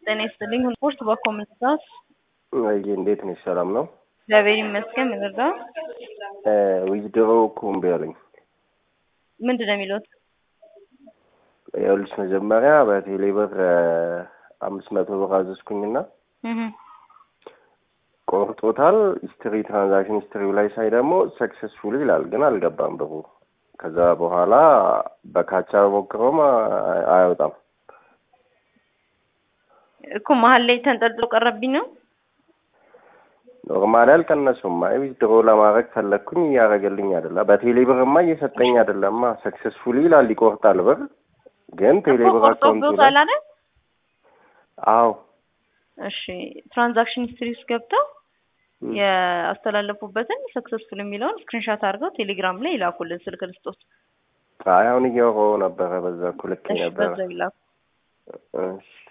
ጤና ይስጥልኝ። ስፖርት በኮምንታስ ወይ እንዴት ነሽ? ሰላም ነው? እግዚአብሔር ይመስገን። ምንርዳ ዊዝድሮ እኮ እምቢ አለኝ። ምንድን ነው የሚሉት? ይኸውልሽ መጀመሪያ በቴሌ ብር አምስት መቶ ብር አዘዝኩኝና ቆርጦታል። ሂስትሪ ትራንዛክሽን ሂስትሪው ላይ ሳይ ደግሞ ሰክሰስፉል ይላል፣ ግን አልገባም ብሩ። ከዛ በኋላ በካቻ ሞክረውም አይወጣም እኮ መሀል ላይ ተንጠልጥሎ ቀረብኝ ነው። ኖርማሊ አልቀነሱም። አይ ዊዝድሮ ለማድረግ ፈለግኩኝ እያደረገልኝ አይደለም። በቴሌ ብርማ እየሰጠኝ አይደለማ። ሰክሰስፉል ይላል ይቆርጣል ብር ግን ቴሌ ብር አካውንቱ ላይ ቆርጦብዎታል አይደል? አዎ እሺ ትራንዛክሽን ሂስትሪ ውስጥ ገብተው ያስተላለፉበትን ሰክሰስፉል የሚለውን ስክሪንሻት አድርገው ቴሌግራም ላይ ይላኩልን። ስልክ ልስጦት። አይ አሁን እያወራሁ ነበረ። በዛ እኮ ልክ እሺ ነበረ። በዛው ይላኩ። እሺ